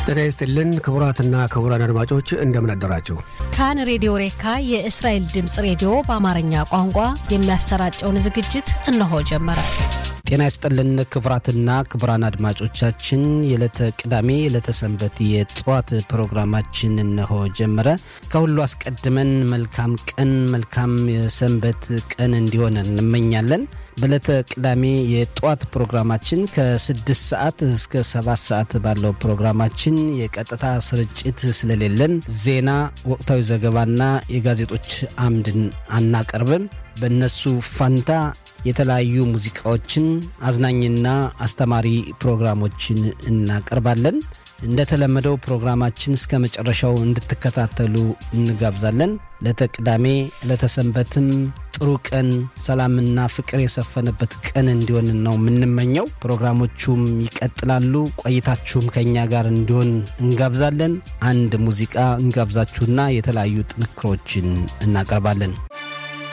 ጤና ይስጥልን ክቡራትና ክቡራን አድማጮች እንደምን አደራችሁ። ካን ሬዲዮ ሬካ የእስራኤል ድምፅ ሬዲዮ በአማርኛ ቋንቋ የሚያሰራጨውን ዝግጅት እነሆ ጀመረ። ጤና ይስጥልን ክቡራትና ክቡራን አድማጮቻችን የዕለተ ቅዳሜ የዕለተ ሰንበት የጠዋት ፕሮግራማችን እነሆ ጀመረ። ከሁሉ አስቀድመን መልካም ቀን መልካም የሰንበት ቀን እንዲሆን እንመኛለን። በዕለተ ቅዳሜ የጠዋት ፕሮግራማችን ከስድስት ሰዓት እስከ ሰባት ሰዓት ባለው ፕሮግራማችን የቀጥታ ስርጭት ስለሌለን ዜና፣ ወቅታዊ ዘገባና የጋዜጦች አምድን አናቀርብም። በእነሱ ፋንታ የተለያዩ ሙዚቃዎችን አዝናኝና አስተማሪ ፕሮግራሞችን እናቀርባለን። እንደተለመደው ፕሮግራማችን እስከ መጨረሻው እንድትከታተሉ እንጋብዛለን። ለተቅዳሜ ለተሰንበትም ጥሩ ቀን፣ ሰላምና ፍቅር የሰፈነበት ቀን እንዲሆን ነው የምንመኘው። ፕሮግራሞቹም ይቀጥላሉ። ቆይታችሁም ከእኛ ጋር እንዲሆን እንጋብዛለን። አንድ ሙዚቃ እንጋብዛችሁና የተለያዩ ጥንክሮችን እናቀርባለን።